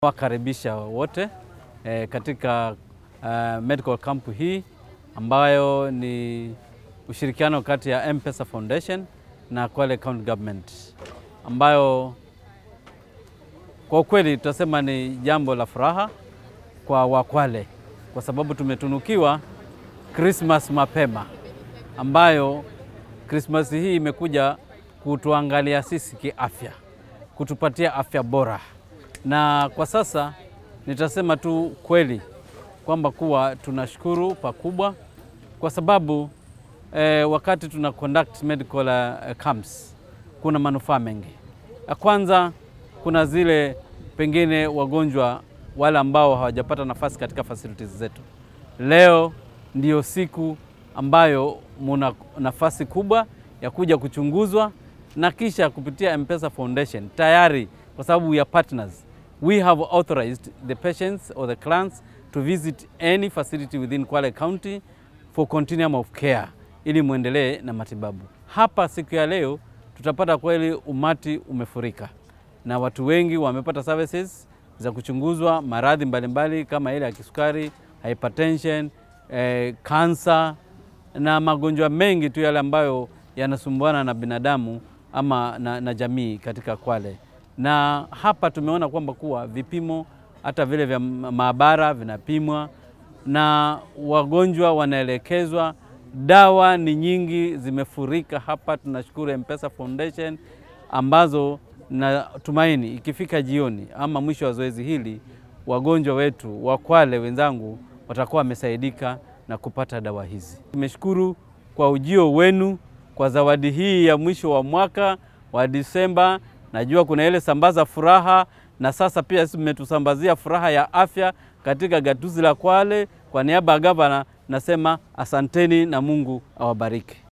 Wakaribisha wote eh, katika uh, medical camp hii ambayo ni ushirikiano kati ya M-Pesa Foundation na Kwale County Government ambayo kwa ukweli tutasema ni jambo la furaha kwa Wakwale kwa sababu tumetunukiwa Christmas mapema ambayo Christmas hii imekuja kutuangalia sisi kiafya, kutupatia afya bora na kwa sasa nitasema tu kweli kwamba kuwa tunashukuru pakubwa kwa sababu eh, wakati tuna conduct medical uh, camps kuna manufaa mengi. Ya kwanza kuna zile pengine wagonjwa wale ambao hawajapata nafasi katika facilities zetu. Leo ndiyo siku ambayo muna nafasi kubwa ya kuja kuchunguzwa na kisha kupitia M-Pesa Foundation tayari kwa sababu we are partners we have authorized the patients or the clients to visit any facility within Kwale County for continuum of care ili muendelee na matibabu. Hapa siku ya leo tutapata kweli umati umefurika na watu wengi wamepata services za kuchunguzwa maradhi mbalimbali kama ile ya kisukari, hypertension, eh, kansa na magonjwa mengi tu yale ambayo yanasumbuana na binadamu ama na, na jamii katika Kwale na hapa tumeona kwamba kuwa vipimo hata vile vya maabara vinapimwa na wagonjwa wanaelekezwa. Dawa ni nyingi zimefurika hapa. Tunashukuru M-Pesa Foundation ambazo natumaini ikifika jioni ama mwisho wa zoezi hili wagonjwa wetu wa Kwale wenzangu watakuwa wamesaidika na kupata dawa hizi. Nimeshukuru kwa ujio wenu kwa zawadi hii ya mwisho wa mwaka wa Disemba. Najua kuna ile sambaza furaha na sasa pia sisi mmetusambazia furaha ya afya katika gatuzi la Kwale. Kwa niaba ya gavana nasema asanteni na Mungu awabariki.